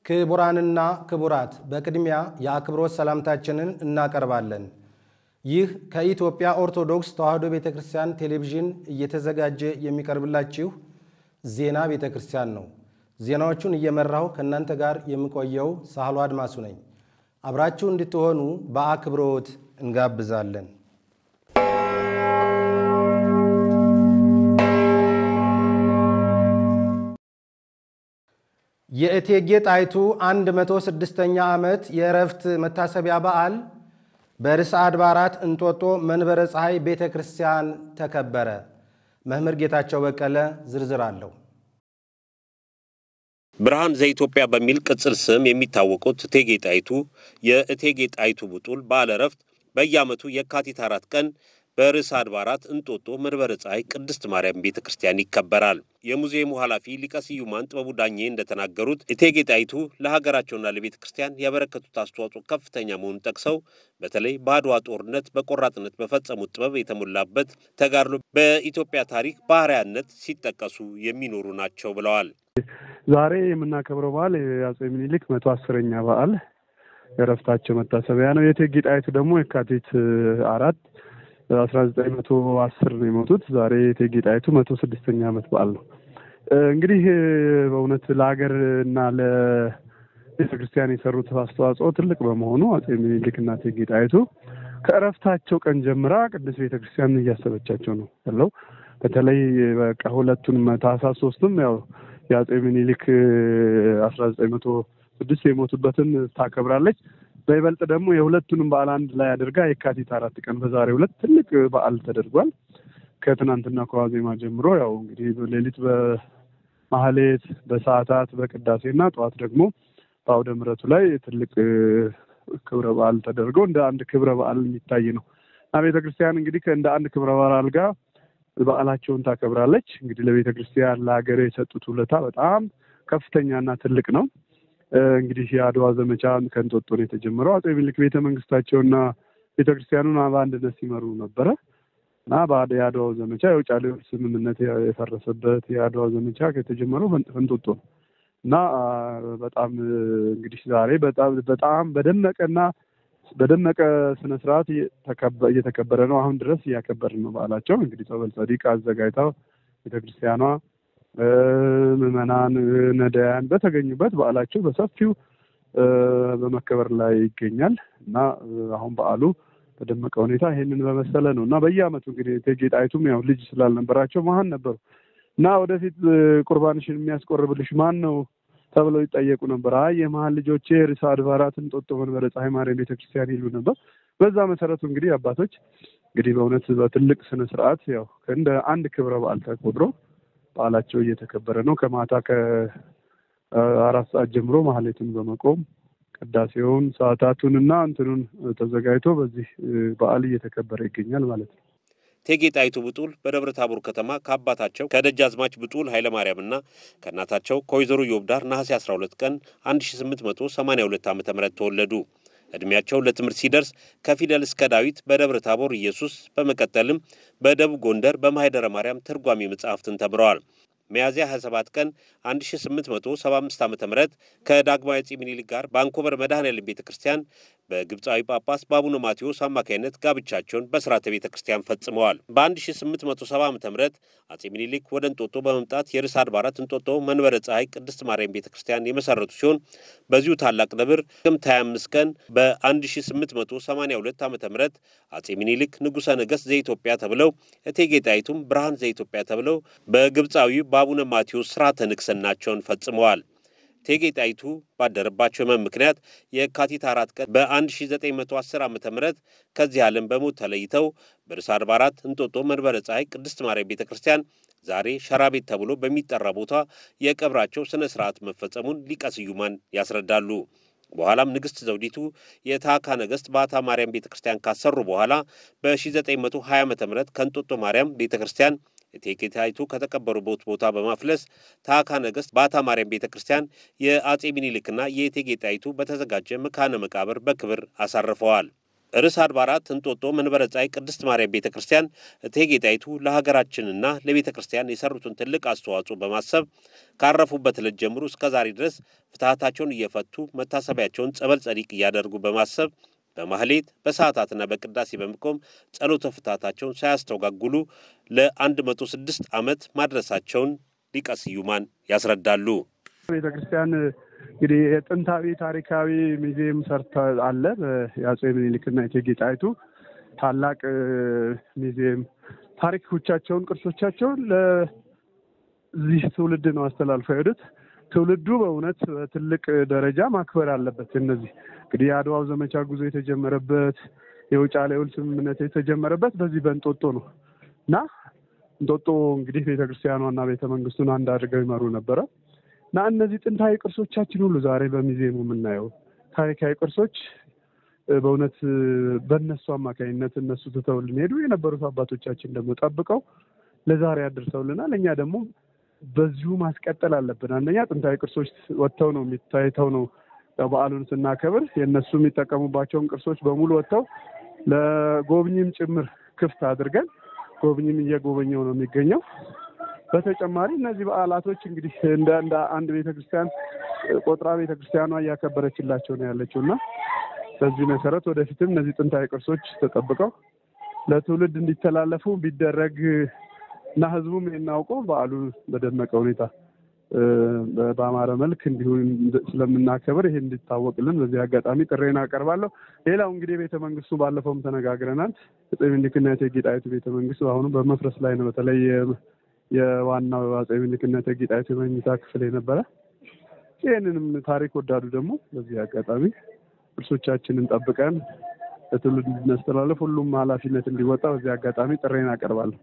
ክቡራንና ክቡራት በቅድሚያ የአክብሮት ሰላምታችንን እናቀርባለን። ይህ ከኢትዮጵያ ኦርቶዶክስ ተዋሕዶ ቤተ ክርስቲያን ቴሌቪዥን እየተዘጋጀ የሚቀርብላችሁ ዜና ቤተ ክርስቲያን ነው። ዜናዎቹን እየመራሁ ከእናንተ ጋር የምቆየው ሳህሎ አድማሱ ነኝ። አብራችሁ እንድትሆኑ በአክብሮት እንጋብዛለን። የእቴጌ ጣይቱ 106ኛ ዓመት የእረፍት መታሰቢያ በዓል በርዕሰ አድባራት እንጦጦ መንበረ ፀሐይ ቤተ ክርስቲያን ተከበረ። መምህር ጌታቸው በቀለ ዝርዝር አለው። ብርሃን ዘኢትዮጵያ በሚል ቅጽል ስም የሚታወቁት እቴጌ ጣይቱ የእቴጌ ጣይቱ ብጡል በዓለ ዕረፍት በየዓመቱ የካቲት አራት ቀን በርዕሰ አድባራት እንጦጦ መንበረ ፀሐይ ቅድስት ማርያም ቤተ ክርስቲያን ይከበራል። የሙዚየሙ ኃላፊ ሊቀ ስዩማን ጥበቡ ዳኜ እንደተናገሩት እቴጌ ጣይቱ ለሀገራቸውና ለቤተ ክርስቲያን ያበረከቱት አስተዋጽኦ ከፍተኛ መሆኑን ጠቅሰው በተለይ በአድዋ ጦርነት በቆራጥነት በፈጸሙት ጥበብ የተሞላበት ተጋድሎ በኢትዮጵያ ታሪክ ባህርያነት ሲጠቀሱ የሚኖሩ ናቸው ብለዋል። ዛሬ የምናከብረው በዓል የአጼ ምኒልክ መቶ አስረኛ በዓል የእረፍታቸው መታሰቢያ ነው። የእቴጌ ጣይቱ ደግሞ የካቲት አራት አስራ ዘጠኝ መቶ አስር ነው የሞቱት። ዛሬ የእቴጌ ጣይቱ መቶ ስድስተኛ ዓመት በዓል ነው። እንግዲህ በእውነት ለሀገር እና ለቤተ ክርስቲያን የሰሩት አስተዋጽኦ ትልቅ በመሆኑ አጼ ምኒልክ እና እቴጌ ጣይቱ ከእረፍታቸው ቀን ጀምራ ቅዱስ ቤተ ክርስቲያን እያሰበቻቸው ነው ያለው። በተለይ በቃ ሁለቱንም ታህሳስ ሶስትም ያው የአጼ ምኒልክ አስራ ዘጠኝ መቶ ስድስት የሞቱበትን ታከብራለች። በይበልጥ ደግሞ የሁለቱንም በዓል አንድ ላይ አድርጋ የካቲት አራት ቀን በዛሬው ዕለት ትልቅ በዓል ተደርጓል። ከትናንትና ከዋዜማ ጀምሮ ያው እንግዲህ ሌሊት በማህሌት በሰዓታት በቅዳሴና ጠዋት ደግሞ በአውደ ምሕረቱ ላይ ትልቅ ክብረ በዓል ተደርገው እንደ አንድ ክብረ በዓል የሚታይ ነው እና ቤተ ክርስቲያን እንግዲህ እንደ አንድ ክብረ በዓል ጋር በዓላቸውን ታከብራለች። እንግዲህ ለቤተ ክርስቲያን ለሀገር የሰጡት ውለታ በጣም ከፍተኛና ትልቅ ነው። እንግዲህ የአድዋ ዘመቻ ከእንጦጦ ነው የተጀመረው። አጼ ምኒልክ ቤተ መንግስታቸውና ቤተ ክርስቲያኑን በአንድነት ሲመሩ ነበረ እና የአድዋው ዘመቻ የውጫሌ ውል ስምምነት የፈረሰበት የአድዋ ዘመቻ የተጀመረው እንጦጦ ነው እና በጣም እንግዲህ ዛሬ በጣም በጣም በደመቀና በደመቀ ስነ ስርዓት እየተከበረ ነው። አሁን ድረስ እያከበርን ነው በዓላቸው። እንግዲህ ጸበል ጸዲቅ አዘጋጅታ ቤተክርስቲያኗ ምዕመናን፣ ነዳያን በተገኙበት በዓላቸው በሰፊው በመከበር ላይ ይገኛል እና አሁን በዓሉ በደመቀ ሁኔታ ይሄንን በመሰለ ነው እና በየዓመቱ እንግዲህ እቴጌ ጣይቱም ያው ልጅ ስላልነበራቸው መሀን ነበሩ እና ወደፊት ቁርባንሽን የሚያስቆርብልሽ ማን ነው ተብለው ይጠየቁ ነበር። አይ የመሀል ልጆቼ ርዕሰ አድባራት እንጦጦ መንበረ ፀሐይ ማርያም ቤተክርስቲያን ይሉ ነበር። በዛ መሰረቱ እንግዲህ አባቶች እንግዲህ በእውነት በትልቅ ስነ ስርዓት ያው እንደ አንድ ክብረ በዓል ተቆጥሮ በዓላቸው እየተከበረ ነው። ከማታ ከአራት ሰዓት ጀምሮ ማህሌቱን በመቆም ቅዳሴውን ሰዓታቱን እና እንትኑን ተዘጋጅቶ በዚህ በዓል እየተከበረ ይገኛል ማለት ነው። እቴጌ ጣይቱ ብጡል በደብረ ታቦር ከተማ ከአባታቸው ከደጃዝማች ብጡል ኃይለማርያምና ከእናታቸው ከወይዘሮ ዮብዳር ነሐሴ 12 ቀን 1882 ዓ ም ተወለዱ። ዕድሜያቸው ለትምህርት ሲደርስ ከፊደል እስከ ዳዊት በደብረ ታቦር ኢየሱስ፣ በመቀጠልም በደቡብ ጎንደር በማኅደረ ማርያም ትርጓሜ መጽሐፍትን ተምረዋል። ሚያዝያ 27 ቀን 1875 ዓ ም ከዳግማዊ አፄ ምኒልክ ጋር በአንኮበር መድኃኔዓለም ቤተ ክርስቲያን በግብፃዊ ጳጳስ በአቡነ ማቴዎስ አማካኝነት ጋብቻቸውን በስርዓተ ቤተ ክርስቲያን ፈጽመዋል። በ1870 ዓ ም አፄ ምኒልክ ወደ እንጦጦ በመምጣት የርዕሰ አድባራት እንጦጦ መንበረ ፀሐይ ቅድስት ማርያም ቤተ ክርስቲያን የመሰረቱ ሲሆን በዚሁ ታላቅ ደብር ጥቅምት 25 ቀን በ1882 ዓ ም አፄ ምኒልክ ንጉሠ ነገሥት ዘኢትዮጵያ ተብለው እቴጌ ጣይቱም ብርሃን ዘኢትዮጵያ ተብለው በግብፃዊ በአቡነ ማቴዎስ ስርዓተ ንግሥናቸውን ፈጽመዋል። እቴጌ ጣይቱ ባደረባቸው ሕመም ምክንያት የካቲት አራት ቀን በ1910 ዓ ም ከዚህ ዓለም በሞት ተለይተው በርዕሰ አድባራት እንጦጦ መንበረ ፀሐይ ቅድስት ማርያም ቤተ ክርስቲያን ዛሬ ሸራ ቤት ተብሎ በሚጠራ ቦታ የቀብራቸው ሥነ ሥርዓት መፈጸሙን ሊቀ ስዩማን ያስረዳሉ። በኋላም ንግሥት ዘውዲቱ የታካ ነገሥት ባታ ማርያም ቤተ ክርስቲያን ካሰሩ በኋላ በ1920 ዓ ም ከእንጦጦ ማርያም ቤተ ክርስቲያን እቴጌ ጣይቱ ከተቀበሩበት ቦታ በማፍለስ ታካ ነገሥት ባታ ማርያም ቤተ ክርስቲያን የአጼ ሚኒልክና የእቴጌ ጣይቱ በተዘጋጀ መካነ መቃብር በክብር አሳርፈዋል። ርዕሰ አድባራት እንጦጦ መንበረ ጸሐይ ቅድስት ማርያም ቤተ ክርስቲያን እቴጌ ጣይቱ ለሀገራችንና ለቤተ ክርስቲያን የሰሩትን ትልቅ አስተዋጽኦ በማሰብ ካረፉበት ዕለት ጀምሮ እስከ ዛሬ ድረስ ፍትሐታቸውን እየፈቱ መታሰቢያቸውን ጸበል ጸዲቅ እያደረጉ በማሰብ በማህሌት በሰዓታትና በቅዳሴ በመቆም ጸሎተ ፍትሐታቸውን ሳያስተጓጉሉ ለአንድ መቶ ስድስት ዓመት ማድረሳቸውን ሊቀ ስዩማን ያስረዳሉ። ቤተ ክርስቲያን እንግዲህ የጥንታዊ ታሪካዊ ሙዚየም ሰርተ አለ። የአፄ ምኒልክና የእቴጌ ጣይቱ ታላቅ ሙዚየም ታሪኮቻቸውን፣ ቅርሶቻቸውን ለዚህ ትውልድ ነው አስተላልፈው የሄዱት። ትውልዱ በእውነት በትልቅ ደረጃ ማክበር አለበት። እነዚህ እንግዲህ የአድዋው ዘመቻ ጉዞ የተጀመረበት የውጫሌ ውል ስምምነት የተጀመረበት በዚህ በእንጦጦ ነው እና እንጦጦ እንግዲህ ቤተክርስቲያኗና ቤተ መንግስቱን አንድ አድርገው ይመሩ ነበረ እና እነዚህ ጥንታዊ ቅርሶቻችን ሁሉ ዛሬ በሙዚየሙ የምናየው ታሪካዊ ቅርሶች በእውነት በእነሱ አማካኝነት እነሱ ትተውልን ሄዱ። የነበሩት አባቶቻችን ደግሞ ጠብቀው ለዛሬ አድርሰውልናል። እኛ ደግሞ በዚሁ ማስቀጠል አለብን። አንደኛ ጥንታዊ ቅርሶች ወጥተው ነው የሚታይተው ነው በዓሉን ስናከብር የእነሱ የሚጠቀሙባቸውን ቅርሶች በሙሉ ወጥተው ለጎብኝም ጭምር ክፍት አድርገን ጎብኝም እየጎበኘው ነው የሚገኘው። በተጨማሪ እነዚህ በዓላቶች እንግዲህ እንደ እንደ አንድ ቤተክርስቲያን ቆጥራ ቤተክርስቲያኗ እያከበረችላቸው ነው ያለችው እና በዚህ መሰረት ወደፊትም እነዚህ ጥንታዊ ቅርሶች ተጠብቀው ለትውልድ እንዲተላለፉ ቢደረግ እና ህዝቡም የናውቀው በዓሉ በደመቀ ሁኔታ በአማረ መልክ እንዲሁ ስለምናከብር ይሄ እንዲታወቅልን በዚህ አጋጣሚ ጥሬን አቀርባለሁ። ሌላው እንግዲህ ቤተ መንግስቱ ባለፈውም ተነጋግረናል። አፄ ምኒልክና እቴጌ ጣይቱ ቤተ መንግስት አሁኑ በመፍረስ ላይ ነው። በተለይ የዋናው አፄ ምኒልክና እቴጌ ጣይቱ የመኝታ ክፍል የነበረ ይህንንም ታሪክ ወዳዱ ደግሞ በዚህ አጋጣሚ ቅርሶቻችንን ጠብቀን ለትውልድ እንድናስተላለፍ ሁሉም ኃላፊነት እንዲወጣ በዚህ አጋጣሚ ጥሬን አቀርባለሁ።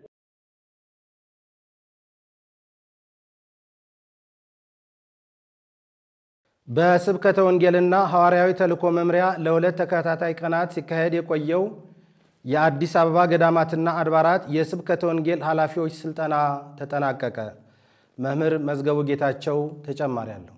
በስብከተ ወንጌልና ሐዋርያዊ ተልእኮ መምሪያ ለሁለት ተከታታይ ቀናት ሲካሄድ የቆየው የአዲስ አበባ ገዳማትና አድባራት የስብከተ ወንጌል ኃላፊዎች ስልጠና ተጠናቀቀ። መምህር መዝገቡ ጌታቸው ተጨማሪ አለው።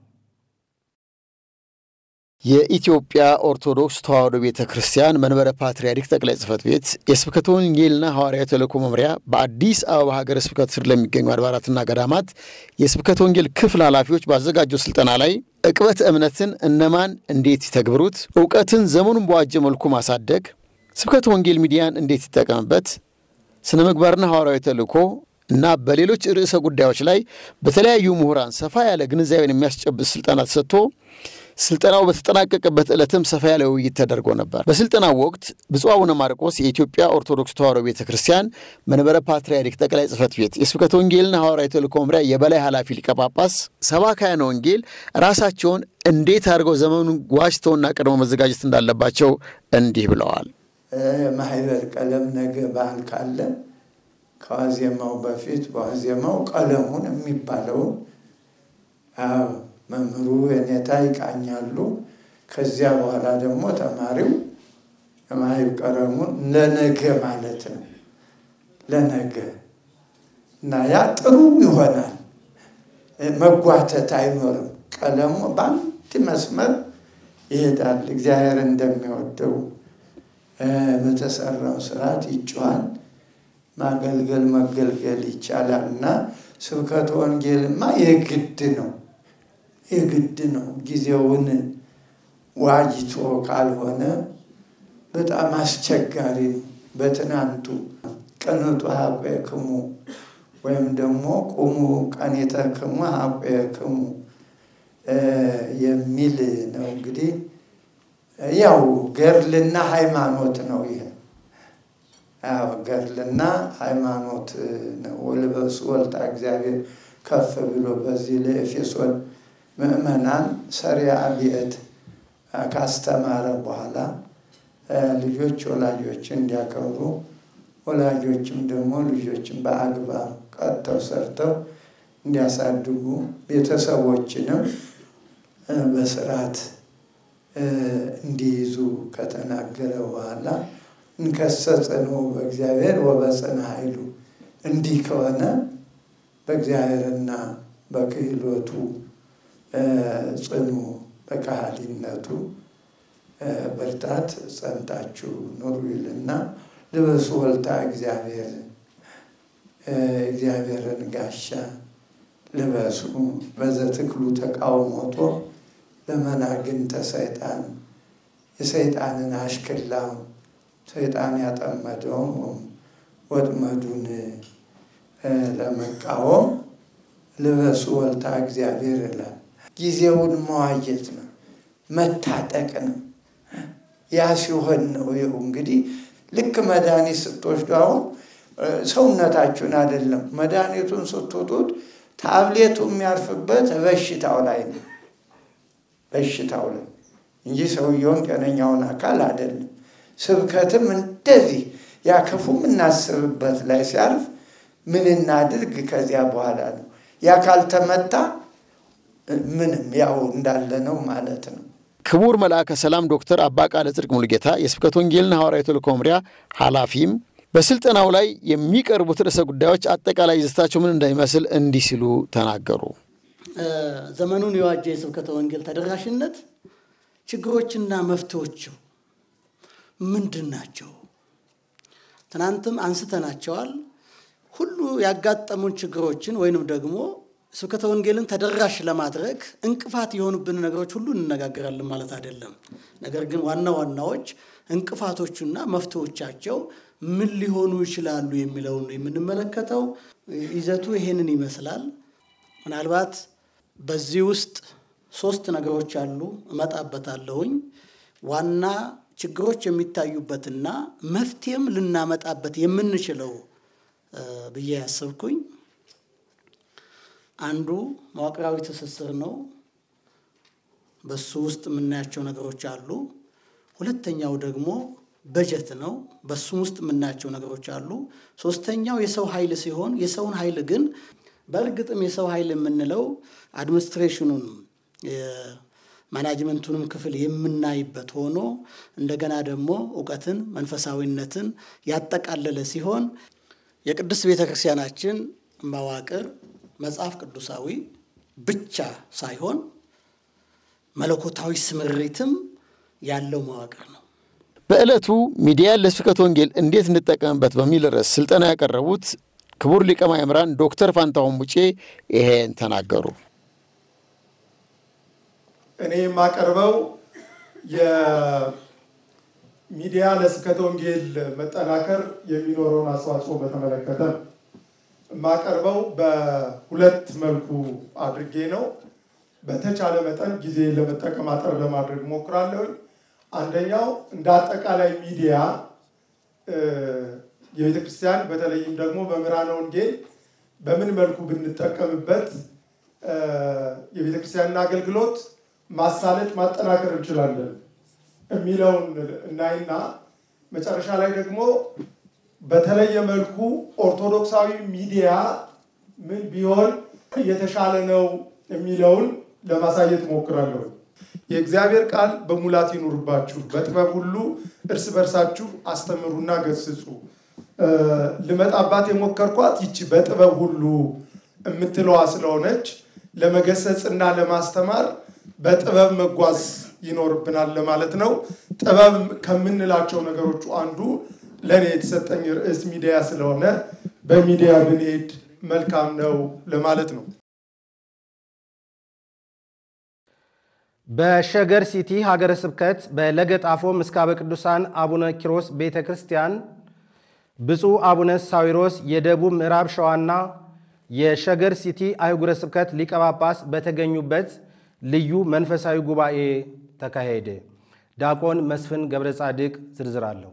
የኢትዮጵያ ኦርቶዶክስ ተዋሕዶ ቤተ ክርስቲያን መንበረ ፓትርያርክ ጠቅላይ ጽሕፈት ቤት የስብከተ ወንጌልና ሐዋርያዊ ተልእኮ መምሪያ በአዲስ አበባ ሀገረ ስብከት ስር ለሚገኙ አድባራትና ገዳማት የስብከተ ወንጌል ክፍል ኃላፊዎች ባዘጋጀው ስልጠና ላይ ዕቅበተ እምነትን እነማን እንዴት ይተግብሩት፣ እውቀትን ዘመኑን በዋጀ መልኩ ማሳደግ፣ ስብከተ ወንጌል ሚዲያን እንዴት ይጠቀምበት፣ ስነ ምግባርና ሐዋርያዊ ተልእኮ እና በሌሎች ርዕሰ ጉዳዮች ላይ በተለያዩ ምሁራን ሰፋ ያለ ግንዛቤን የሚያስጨብጥ ስልጠና ተሰጥቶ ስልጠናው በተጠናቀቀበት ዕለትም ሰፋ ያለ ውይይት ተደርጎ ነበር። በስልጠናው ወቅት ብፁዕ አቡነ ማርቆስ የኢትዮጵያ ኦርቶዶክስ ተዋሕዶ ቤተ ክርስቲያን መንበረ ፓትርያርክ ጠቅላይ ጽሕፈት ቤት የስብከተ ወንጌልና ሐዋርያዊ ተልእኮ መምሪያ የበላይ ኃላፊ ሊቀ ጳጳስ ሰባክያነ ወንጌል ራሳቸውን እንዴት አድርገው ዘመኑን ዋጅተውና ቀድሞ መዘጋጀት እንዳለባቸው እንዲህ ብለዋል። ማህበር ቀለም ነገ በዓል ካለ ከዋዜማው በፊት በዋዜማው ቀለሙን የሚባለውን መምህሩ የኔታ ይቃኛሉ። ከዚያ በኋላ ደግሞ ተማሪው የማህብ ቀለሙን ለነገ ማለት ነው ለነገ እና ያ ጥሩ ይሆናል። መጓተት አይኖርም። ቀለሙ በአንድ መስመር ይሄዳል። እግዚአብሔር እንደሚወደው በተሰራው ስርዓት ይጮሃል። ማገልገል መገልገል ይቻላል እና ስብከተ ወንጌልማ የግድ ነው የግድ ነው። ጊዜውን ዋጅቶ ካልሆነ በጣም አስቸጋሪ ነው። በትናንቱ ቅንጡ ሀቆክሙ ወይም ደግሞ ቁሙ ቀኒተክሙ ሀቆክሙ የሚል ነው። እንግዲህ ያው ገድልና ሃይማኖት ነው። ይሄ ያው ገድልና ሃይማኖት ነው። ወልበሱ ወልጣ እግዚአብሔር ከፍ ብሎ በዚህ ለኤፌሶን ምእመናን ሰሪያ ቤት ካስተማረ በኋላ ልጆች ወላጆችን እንዲያከብሩ ወላጆችም ደግሞ ልጆችን በአግባብ ቀጥተው ሰርተው እንዲያሳድጉ ቤተሰቦችንም በስርዓት እንዲይዙ ከተናገረ በኋላ እንከሰጽንዑ በእግዚአብሔር ወበጽንዕ ኃይሉ እንዲህ ከሆነ በእግዚአብሔርና በክህሎቱ ጽኑ በካህሊነቱ ብርታት ጸንታችሁ ኑሩ ይልና ልበሱ ወልታ እግዚአብሔር እግዚአብሔርን ጋሻ ልበሱ በዘትክሉ ተቃውሞቶ ለመናግንተ ሰይጣን የሰይጣንን አሽክላውን ሰይጣን ያጠመደውን ወጥመዱን ለመቃወም ልበሱ ወልታ እግዚአብሔር ይላል። ጊዜውን መዋየት ነው፣ መታጠቅ ነው። ያ ሲሆን ነው ይኸው እንግዲህ ልክ መድኃኒት ስትወስዱ አሁን ሰውነታችሁን አይደለም መድኃኒቱን ስትውጡት ታብሌቱ የሚያርፍበት በሽታው ላይ ነው በሽታው ላይ እንጂ ሰውየውን ጤነኛውን አካል አይደለም። ስብከትም እንደዚህ ያ ክፉ የምናስብበት ላይ ሲያርፍ ምን እናድርግ ከዚያ በኋላ ነው። ያ ካልተመታ ምንም ያው እንዳለ ነው ማለት ነው። ክቡር መልአከ ሰላም ዶክተር አባ ቃለ ጽድቅ ሙሉጌታ የስብከተ ወንጌልና ሐዋርያዊ ተልእኮ መምሪያ ኃላፊም በስልጠናው ላይ የሚቀርቡት ርዕሰ ጉዳዮች አጠቃላይ ይዘታቸው ምን እንደሚመስል እንዲህ ሲሉ ተናገሩ። ዘመኑን የዋጀ የስብከተ ወንጌል ተደራሽነት ችግሮችና መፍትሄዎቹ ምንድን ናቸው? ትናንትም አንስተናቸዋል። ሁሉ ያጋጠሙን ችግሮችን ወይንም ደግሞ ስብከተ ወንጌልን ተደራሽ ለማድረግ እንቅፋት የሆኑብን ነገሮች ሁሉ እንነጋገራለን ማለት አይደለም። ነገር ግን ዋና ዋናዎች እንቅፋቶቹና መፍትሄዎቻቸው ምን ሊሆኑ ይችላሉ የሚለውን የምንመለከተው ይዘቱ ይሄንን ይመስላል። ምናልባት በዚህ ውስጥ ሶስት ነገሮች አሉ፣ እመጣበታለሁኝ። ዋና ችግሮች የሚታዩበትና መፍትሄም ልናመጣበት የምንችለው ብዬ ያሰብኩኝ አንዱ መዋቅራዊ ትስስር ነው። በሱ ውስጥ የምናያቸው ነገሮች አሉ። ሁለተኛው ደግሞ በጀት ነው። በሱም ውስጥ የምናያቸው ነገሮች አሉ። ሶስተኛው የሰው ኃይል ሲሆን የሰውን ኃይል ግን በእርግጥም የሰው ኃይል የምንለው አድሚኒስትሬሽኑን ማናጅመንቱንም ክፍል የምናይበት ሆኖ እንደገና ደግሞ እውቀትን፣ መንፈሳዊነትን ያጠቃለለ ሲሆን የቅድስት ቤተ ክርስቲያናችን መዋቅር መጽሐፍ ቅዱሳዊ ብቻ ሳይሆን መለኮታዊ ስምሪትም ያለው መዋቅር ነው። በዕለቱ ሚዲያን ለስብከተ ወንጌል እንዴት እንጠቀምበት በሚል ርዕስ ስልጠና ያቀረቡት ክቡር ሊቀ ማእምራን ዶክተር ፋንታሁን ሙጬ ይሄን ተናገሩ። እኔ የማቀርበው የሚዲያ ለስብከተ ወንጌል መጠናከር የሚኖረውን አስተዋጽኦ በተመለከተ የማቀርበው በሁለት መልኩ አድርጌ ነው። በተቻለ መጠን ጊዜ ለመጠቀም አጠር ለማድረግ ሞክራለሁ። አንደኛው እንደ አጠቃላይ ሚዲያ የቤተ ክርስቲያን በተለይም ደግሞ መምህራነ ወንጌል በምን መልኩ ብንጠቀምበት የቤተ ክርስቲያንን አገልግሎት ማሳለጥ ማጠናከር እንችላለን የሚለውን እናይና መጨረሻ ላይ ደግሞ በተለየ መልኩ ኦርቶዶክሳዊ ሚዲያ ምን ቢሆን የተሻለ ነው የሚለውን ለማሳየት ሞክራለሁ። የእግዚአብሔር ቃል በሙላት ይኑርባችሁ፣ በጥበብ ሁሉ እርስ በርሳችሁ አስተምሩና ገስጹ። ልመጣባት የሞከርኳት ይቺ በጥበብ ሁሉ የምትለዋ ስለሆነች ለመገሰጽና ለማስተማር በጥበብ መጓዝ ይኖርብናል ለማለት ነው። ጥበብ ከምንላቸው ነገሮቹ አንዱ ለእኔ የተሰጠኝ ርዕስ ሚዲያ ስለሆነ በሚዲያ ብንሄድ መልካም ነው ለማለት ነው። በሸገር ሲቲ ሀገረ ስብከት በለገጣፎ ምስካበ ቅዱሳን አቡነ ኪሮስ ቤተ ክርስቲያን ብፁዕ አቡነ ሳዊሮስ የደቡብ ምዕራብ ሸዋና የሸገር ሲቲ አህጉረ ስብከት ሊቀ ጳጳስ በተገኙበት ልዩ መንፈሳዊ ጉባኤ ተካሄደ። ዲያቆን መስፍን ገብረ ጻድቅ ዝርዝር አለው።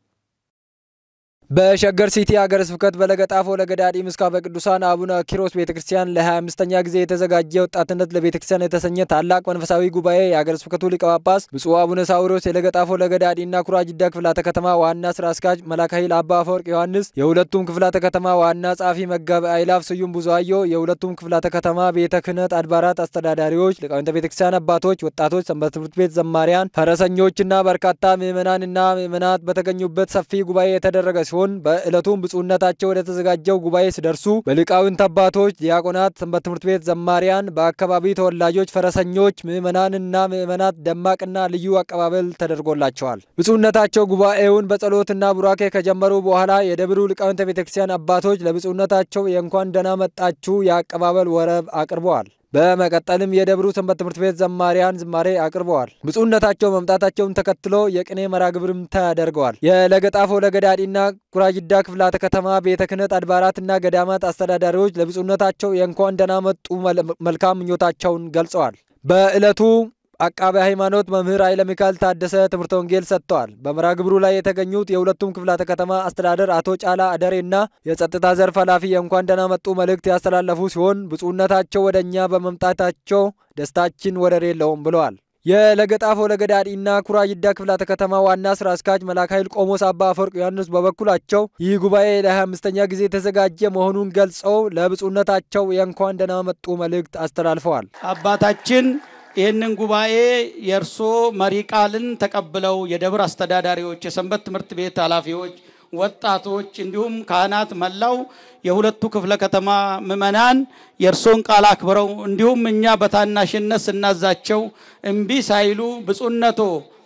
በሸገር ሲቲ ሀገረ ስብከት በለገጣፎ ለገዳዲ ምስካበ ቅዱሳን አቡነ ኪሮስ ቤተ ክርስቲያን ለ25ኛ ጊዜ የተዘጋጀ ወጣትነት ለቤተ ክርስቲያን የተሰኘ ታላቅ መንፈሳዊ ጉባኤ የሀገረ ስብከቱ ሊቀ ጳጳስ ብፁዕ አቡነ ሳዊሮስ የለገጣፎ ለገዳዲና ኩራ ጅዳ ክፍላተ ከተማ ዋና ስራ አስኪያጅ መላከ ኃይል አባ አፈወርቅ ዮሐንስ፣ የሁለቱም ክፍላተ ከተማ ዋና ጸሐፊ መጋቢ አይላፍ ስዩም ብዙአዮ፣ የሁለቱም ክፍላተ ከተማ ቤተ ክህነት አድባራት አስተዳዳሪዎች፣ ሊቃውንተ ቤተ ክርስቲያን አባቶች፣ ወጣቶች፣ ሰንበት ትምህርት ቤት ዘማሪያን፣ ፈረሰኞችና በርካታ ምዕመናንና ምዕመናት በተገኙበት ሰፊ ጉባኤ የተደረገ ሲሆን ሲሆን በዕለቱም ብፁዕነታቸው ወደ ተዘጋጀው ጉባኤ ሲደርሱ በሊቃውንት አባቶች፣ ዲያቆናት፣ ሰንበት ትምህርት ቤት ዘማሪያን፣ በአካባቢ ተወላጆች፣ ፈረሰኞች፣ ምዕመናንና ምዕመናት ደማቅና ልዩ አቀባበል ተደርጎላቸዋል። ብፁዕነታቸው ጉባኤውን በጸሎትና ቡራኬ ከጀመሩ በኋላ የደብሩ ሊቃውንተ ቤተ ክርስቲያን አባቶች ለብፁዕነታቸው የእንኳን ደህና መጣችሁ የአቀባበል ወረብ አቅርበዋል። በመቀጠልም የደብሩ ሰንበት ትምህርት ቤት ዘማሪያን ዝማሬ አቅርበዋል። ብፁዕነታቸው መምጣታቸውን ተከትሎ የቅኔ መርሃ ግብርም ተደርገዋል። የለገጣፎ ለገዳዲና ጉራጅዳ ክፍላተ ከተማ ቤተ ክህነት አድባራትና ገዳማት አስተዳዳሪዎች ለብፁዕነታቸው የእንኳን ደህና መጡ መልካም ምኞታቸውን ገልጸዋል። በዕለቱ አቃቤ ሃይማኖት መምህር ኃይለ ሚካኤል ታደሰ ትምህርተ ወንጌል ሰጥተዋል። በመርሃ ግብሩ ላይ የተገኙት የሁለቱም ክፍላተ ከተማ አስተዳደር አቶ ጫላ አደሬና የጸጥታ ዘርፍ ኃላፊ የእንኳን ደህና መጡ መልእክት ያስተላለፉ ሲሆን ብፁዕነታቸው ወደ እኛ በመምጣታቸው ደስታችን ወደር የለውም ብለዋል። የለገጣፎ ለገዳዲና ኩራጅዳ ክፍላተ ከተማ ዋና ስራ አስኪያጅ መላክ ኃይል ቆሞስ አባ አፈወርቅ ዮሐንስ በበኩላቸው ይህ ጉባኤ ለ25ኛ ጊዜ የተዘጋጀ መሆኑን ገልጸው ለብፁዕነታቸው የእንኳን ደህና መጡ መልእክት አስተላልፈዋል። አባታችን ይህንን ጉባኤ የእርሶ መሪ ቃልን ተቀብለው የደብር አስተዳዳሪዎች፣ የሰንበት ትምህርት ቤት ኃላፊዎች፣ ወጣቶች እንዲሁም ካህናት መላው የሁለቱ ክፍለ ከተማ ምዕመናን የእርሶን ቃል አክብረው እንዲሁም እኛ በታናሽነት ስናዛቸው እምቢ ሳይሉ ብፁዕነቶ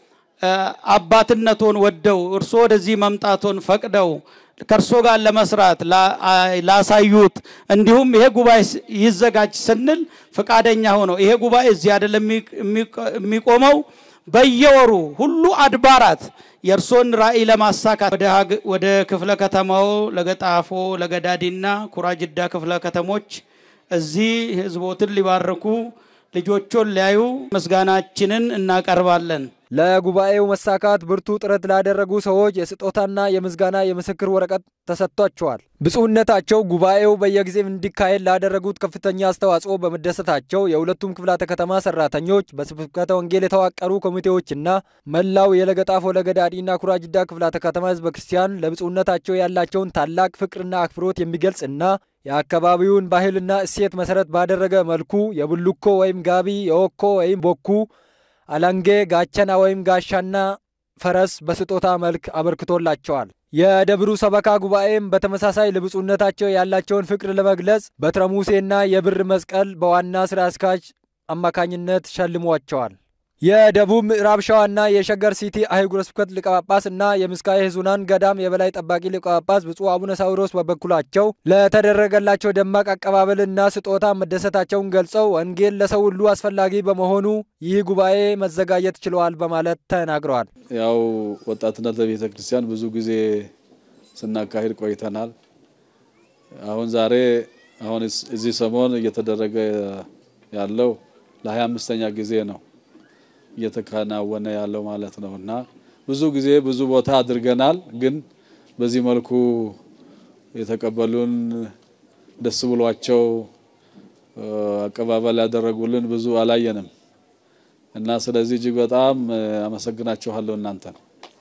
አባትነቶን ወደው እርሶ ወደዚህ መምጣቶን ፈቅደው ከእርሶ ጋር ለመስራት ላሳዩት እንዲሁም ይሄ ጉባኤ ይዘጋጅ ስንል ፈቃደኛ ሆነው ይሄ ጉባኤ እዚህ አይደለም የሚቆመው በየወሩ ሁሉ አድባራት የእርሶን ራዕይ ለማሳካት ወደ ክፍለ ከተማው ለገጣፎ፣ ለገዳዲና ኩራጅዳ ክፍለ ከተሞች እዚህ ህዝቦትን ሊባርኩ ልጆቹን ሊያዩ ምስጋናችንን እናቀርባለን። ለጉባኤው መሳካት ብርቱ ጥረት ላደረጉ ሰዎች የስጦታና የምስጋና የምስክር ወረቀት ተሰጥቷቸዋል። ብፁዕነታቸው ጉባኤው በየጊዜው እንዲካሄድ ላደረጉት ከፍተኛ አስተዋጽኦ በመደሰታቸው የሁለቱም ክፍላተ ከተማ ሰራተኞች፣ በስብከተ ወንጌል የተዋቀሩ ኮሚቴዎችና መላው የለገጣፎ ለገዳዲና ኩራጅዳ ክፍላተ ከተማ ህዝበ ክርስቲያን ለብፁዕነታቸው ያላቸውን ታላቅ ፍቅርና አክብሮት የሚገልጽና የአካባቢውን ባህልና እሴት መሰረት ባደረገ መልኩ የቡልኮ ወይም ጋቢ፣ የወኮ ወይም ቦኩ አላንጌ ጋቸና ወይም ጋሻና ፈረስ በስጦታ መልክ አበርክቶላቸዋል። የደብሩ ሰበካ ጉባኤም በተመሳሳይ ለብፁዕነታቸው ያላቸውን ፍቅር ለመግለጽ በትረ ሙሴና የብር መስቀል በዋና ስራ አስኪያጅ አማካኝነት ሸልሟቸዋል። የደቡብ ምዕራብ ሸዋና የሸገር ሲቲ አህጉረ ስብከት ሊቀ ጳጳስ እና የምስካየ ኅዙናን ገዳም የበላይ ጠባቂ ሊቀ ጳጳስ ብፁዕ አቡነ ሳዊሮስ በበኩላቸው ለተደረገላቸው ደማቅ አቀባበልና ስጦታ መደሰታቸውን ገልጸው ወንጌል ለሰው ሁሉ አስፈላጊ በመሆኑ ይህ ጉባኤ መዘጋጀት ችለዋል በማለት ተናግረዋል። ያው ወጣትነት ለቤተ ክርስቲያን ብዙ ጊዜ ስናካሂድ ቆይተናል። አሁን ዛሬ አሁን እዚህ ሰሞን እየተደረገ ያለው ለሀያ አምስተኛ ጊዜ ነው እየተከናወነ ያለው ማለት ነው እና ብዙ ጊዜ ብዙ ቦታ አድርገናል። ግን በዚህ መልኩ የተቀበሉን ደስ ብሏቸው አቀባበል ያደረጉልን ብዙ አላየንም እና ስለዚህ እጅግ በጣም አመሰግናችኋለሁ እናንተ ነው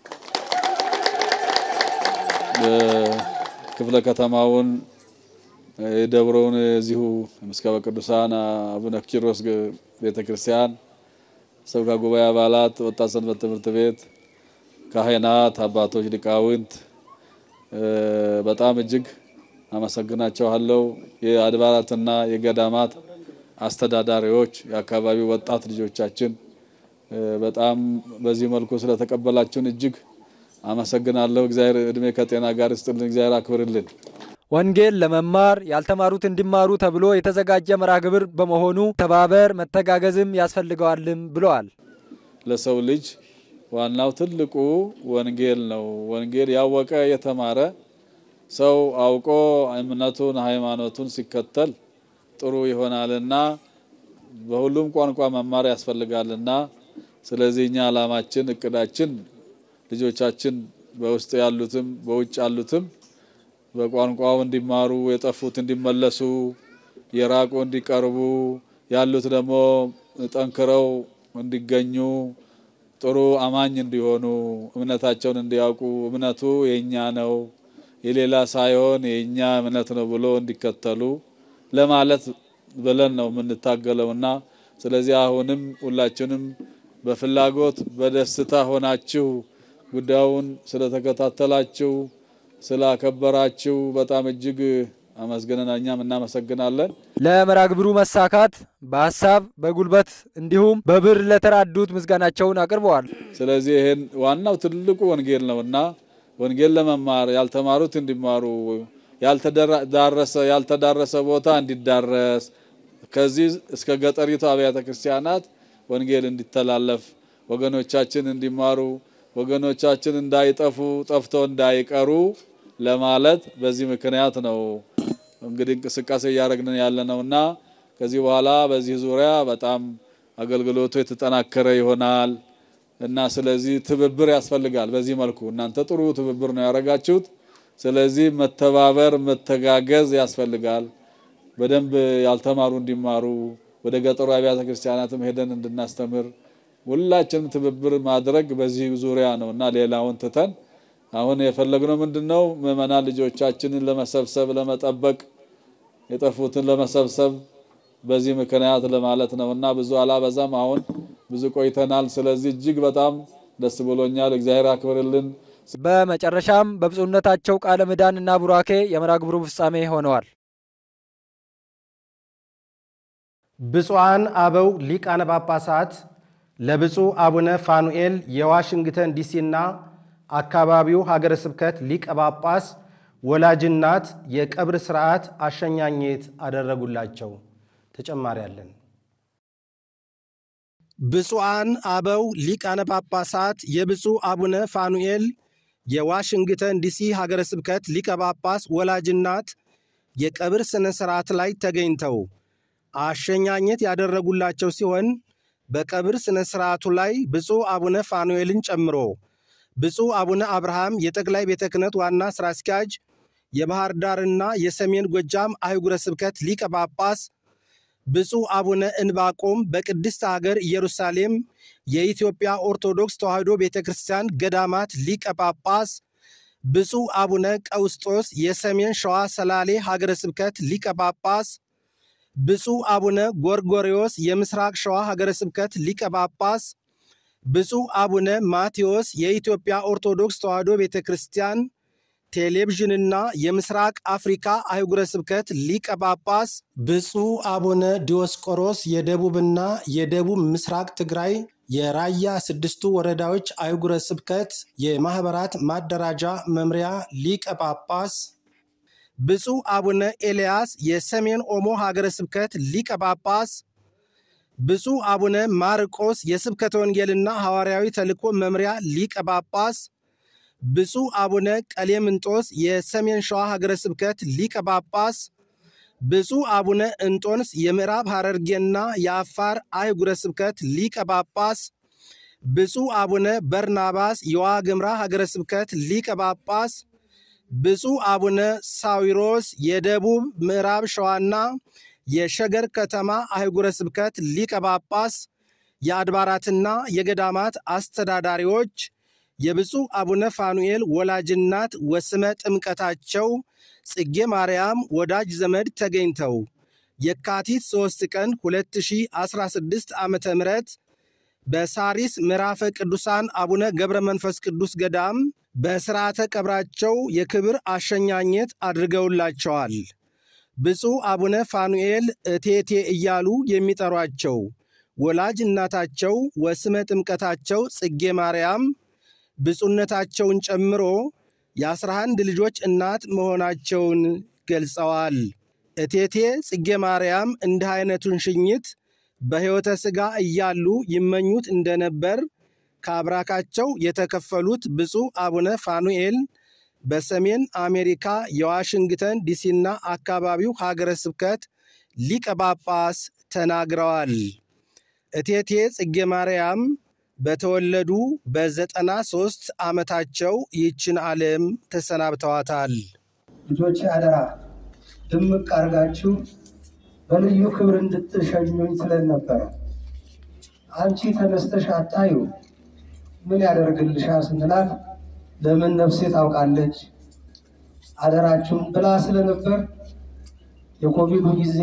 ክፍለ ከተማውን የደብረውን እዚሁ ምስካበ ቅዱሳን አቡነ ኪሮስ ቤተ ክርስቲያን ሰብካ ጉባኤ አባላት፣ ወጣት ሰንበት ትምህርት ቤት ካህናት፣ አባቶች፣ ሊቃውንት በጣም እጅግ አመሰግናቸዋለሁ። የአድባራትና የገዳማት አስተዳዳሪዎች፣ የአካባቢው ወጣት ልጆቻችን በጣም በዚህ መልኩ ስለተቀበላችሁን እጅግ አመሰግናለሁ። እግዚአብሔር እድሜ ከጤና ጋር ይስጥልን። እግዚአብሔር አክብርልን። ወንጌል ለመማር ያልተማሩት እንዲማሩ ተብሎ የተዘጋጀ መርሃ ግብር በመሆኑ ተባበር መተጋገዝም ያስፈልገዋልም ብለዋል። ለሰው ልጅ ዋናው ትልቁ ወንጌል ነው። ወንጌል ያወቀ የተማረ ሰው አውቆ እምነቱን ሃይማኖቱን ሲከተል ጥሩ ይሆናልና በሁሉም ቋንቋ መማር ያስፈልጋልና ስለዚህ እኛ ዓላማችን እቅዳችን ልጆቻችን በውስጥ ያሉትም በውጭ ያሉትም በቋንቋው እንዲማሩ፣ የጠፉት እንዲመለሱ፣ የራቁ እንዲቀርቡ፣ ያሉት ደግሞ ጠንክረው እንዲገኙ፣ ጥሩ አማኝ እንዲሆኑ፣ እምነታቸውን እንዲያውቁ፣ እምነቱ የኛ ነው የሌላ ሳይሆን የኛ እምነት ነው ብሎ እንዲከተሉ ለማለት ብለን ነው የምንታገለውና ስለዚህ አሁንም ሁላችንም በፍላጎት በደስታ ሆናችሁ ጉዳዩን ስለተከታተላችሁ ስላከበራችሁ በጣም እጅግ አመስግነን እኛም እናመሰግናለን። ለመርሃ ግብሩ መሳካት በሀሳብ በጉልበት እንዲሁም በብር ለተራዱት ምስጋናቸውን አቅርበዋል። ስለዚህ ይሄን ዋናው ትልቁ ወንጌል ነውና ወንጌል ለመማር ያልተማሩት እንዲማሩ ያልተዳረሰ ያልተዳረሰ ቦታ እንዲዳረስ ከዚህ እስከ ገጠሪቱ አብያተ ክርስቲያናት ወንጌል እንዲተላለፍ ወገኖቻችን እንዲማሩ ወገኖቻችን እንዳይጠፉ ጠፍቶ እንዳይቀሩ ለማለት በዚህ ምክንያት ነው እንግዲህ እንቅስቃሴ እያደረግን ያለ ነውና ከዚህ በኋላ በዚህ ዙሪያ በጣም አገልግሎቱ የተጠናከረ ይሆናል እና ስለዚህ ትብብር ያስፈልጋል። በዚህ መልኩ እናንተ ጥሩ ትብብር ነው ያደረጋችሁት። ስለዚህ መተባበር፣ መተጋገዝ ያስፈልጋል። በደንብ ያልተማሩ እንዲማሩ ወደ ገጠሩ አብያተ ክርስቲያናትም ሄደን እንድናስተምር ሁላችንም ትብብር ማድረግ በዚህ ዙሪያ ነው እና ሌላውን ትተን አሁን የፈለግነው ምንድን ነው? ምዕመናን ልጆቻችንን ለመሰብሰብ ለመጠበቅ፣ የጠፉትን ለመሰብሰብ በዚህ ምክንያት ለማለት ነው እና ብዙ አላበዛም። አሁን ብዙ ቆይተናል። ስለዚህ እጅግ በጣም ደስ ብሎኛል። እግዚአብሔር አክብርልን። በመጨረሻም በብፁዕነታቸው ቃለ ምዕዳን እና ቡራኬ የመርሃ ግብሩ ፍጻሜ ሆነዋል። ብፁዓን አበው ሊቃነ ጳጳሳት ለብፁዕ አቡነ ፋኑኤል የዋሽንግተን ዲሲና አካባቢው ሀገረ ስብከት ሊቀ ጳጳስ ወላጅናት የቀብር ሥርዓት አሸኛኘት አደረጉላቸው። ተጨማሪ አለን። ብፁዓን አበው ሊቃነ ጳጳሳት የብፁዕ አቡነ ፋኑኤል የዋሽንግተን ዲሲ ሀገረ ስብከት ሊቀ ጳጳስ ወላጅናት የቀብር ሥነ ሥርዓት ላይ ተገኝተው አሸኛኘት ያደረጉላቸው ሲሆን በቀብር ሥነ ሥርዓቱ ላይ ብፁዕ አቡነ ፋኑኤልን ጨምሮ ብፁዕ አቡነ አብርሃም የጠቅላይ ቤተ ክህነት ዋና ሥራ አስኪያጅ፣ የባህር ዳርና የሰሜን ጎጃም አህጉረ ስብከት ሊቀ ጳጳስ፣ ብፁዕ አቡነ እንባቆም በቅድስት አገር ኢየሩሳሌም የኢትዮጵያ ኦርቶዶክስ ተዋሕዶ ቤተ ክርስቲያን ገዳማት ሊቀ ጳጳስ፣ ብፁዕ አቡነ ቀውስጦስ የሰሜን ሸዋ ሰላሌ ሀገረ ስብከት ሊቀ ጳጳስ፣ ብፁዕ አቡነ ጎርጎሪዎስ የምስራቅ ሸዋ ሀገረ ስብከት ሊቀ ጳጳስ፣ ብፁዕ አቡነ ማቴዎስ የኢትዮጵያ ኦርቶዶክስ ተዋሕዶ ቤተ ክርስቲያን ቴሌቪዥንና የምስራቅ አፍሪካ አህጉረ ስብከት ሊቀ ጳጳስ፣ ብፁዕ አቡነ ዲዮስቆሮስ የደቡብና የደቡብ ምስራቅ ትግራይ የራያ ስድስቱ ወረዳዎች አህጉረ ስብከት የማኅበራት ማደራጃ መምሪያ ሊቀ ጳጳስ፣ ብፁዕ አቡነ ኤልያስ የሰሜን ኦሞ ሀገረ ስብከት ሊቀ ጳጳስ፣ ብፁዕ አቡነ ማርቆስ የስብከተ ወንጌልና ሐዋርያዊ ተልእኮ መምሪያ ሊቀ ጳጳስ፣ ብፁዕ አቡነ ቀሌምንጦስ የሰሜን ሸዋ ሀገረ ስብከት ሊቀ ጳጳስ፣ ብፁዕ አቡነ እንጦንስ የምዕራብ ሐረርጌና የአፋር አህጉረ ስብከት ሊቀ ጳጳስ፣ ብፁዕ አቡነ በርናባስ የዋግምራ ሀገረ ስብከት ሊቀ ጳጳስ፣ ብፁዕ አቡነ ሳዊሮስ የደቡብ ምዕራብ ሸዋና የሸገር ከተማ አህጉረ ስብከት ሊቀ ጳጳስ፣ የአድባራትና የገዳማት አስተዳዳሪዎች፣ የብፁዕ አቡነ ፋኑኤል ወላጅናት ወስመ ጥምቀታቸው ጽጌ ማርያም ወዳጅ ዘመድ ተገኝተው የካቲት 3 ቀን 2016 ዓ ም በሳሪስ ምዕራፈ ቅዱሳን አቡነ ገብረ መንፈስ ቅዱስ ገዳም በሥርዓተ ቀብራቸው የክብር አሸኛኘት አድርገውላቸዋል። ብፁዕ አቡነ ፋኑኤል እቴቴ እያሉ የሚጠሯቸው ወላጅ እናታቸው ወስመ ጥምቀታቸው ጽጌ ማርያም ብፁዕነታቸውን ጨምሮ የአስራ አንድ ልጆች እናት መሆናቸውን ገልጸዋል። እቴቴ ጽጌ ማርያም እንዲህ አይነቱን ሽኝት በሕይወተ ሥጋ እያሉ ይመኙት እንደነበር ከአብራካቸው የተከፈሉት ብፁዕ አቡነ ፋኑኤል በሰሜን አሜሪካ የዋሽንግተን ዲሲና አካባቢው ሀገረ ስብከት ሊቀ ጳጳስ ተናግረዋል። እቴቴ ጽጌ ማርያም በተወለዱ በዘጠና ሦስት ዓመታቸው ይህችን ዓለም ተሰናብተዋታል። ልጆች አደራ ድምቅ አድርጋችሁ በልዩ ክብር እንድትሸኙኝ ስለን ነበረ። አንቺ ተነስተሽ አታዩ ምን ያደርግልሻል ስንላት ለምን ነፍሴ ታውቃለች አደራችሁን ብላ ስለነበር የኮቪዱ ጊዜ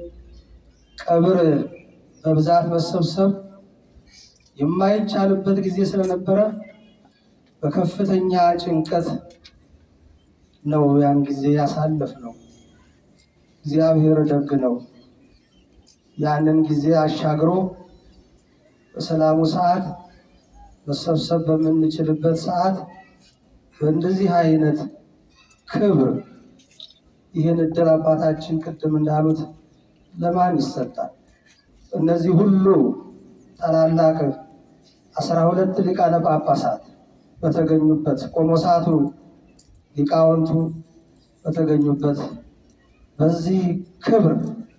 ቀብር በብዛት መሰብሰብ የማይቻልበት ጊዜ ስለነበረ በከፍተኛ ጭንቀት ነው ያን ጊዜ ያሳለፍ ነው። እግዚአብሔር ደግ ነው። ያንን ጊዜ አሻግሮ በሰላሙ ሰዓት መሰብሰብ በምንችልበት ሰዓት በእንደዚህ አይነት ክብር ይህን እድል አባታችን ቅድም እንዳሉት ለማን ይሰጣል? እነዚህ ሁሉ ታላላቅ አስራ ሁለት ሊቃነ ጳጳሳት በተገኙበት ቆሞሳቱ፣ ሊቃውንቱ በተገኙበት በዚህ ክብር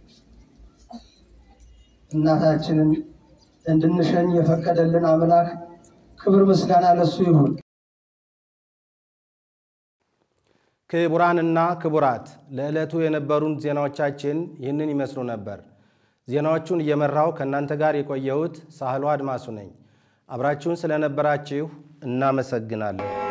እናታችንን እንድንሸኝ የፈቀደልን አምላክ ክብር ምስጋና ለሱ ይሁን። ክቡራንና ክቡራት ለዕለቱ የነበሩን ዜናዎቻችን ይህንን ይመስሉ ነበር። ዜናዎቹን እየመራው ከእናንተ ጋር የቆየሁት ሳህሎ አድማሱ ነኝ። አብራችሁን ስለነበራችሁ እናመሰግናለን።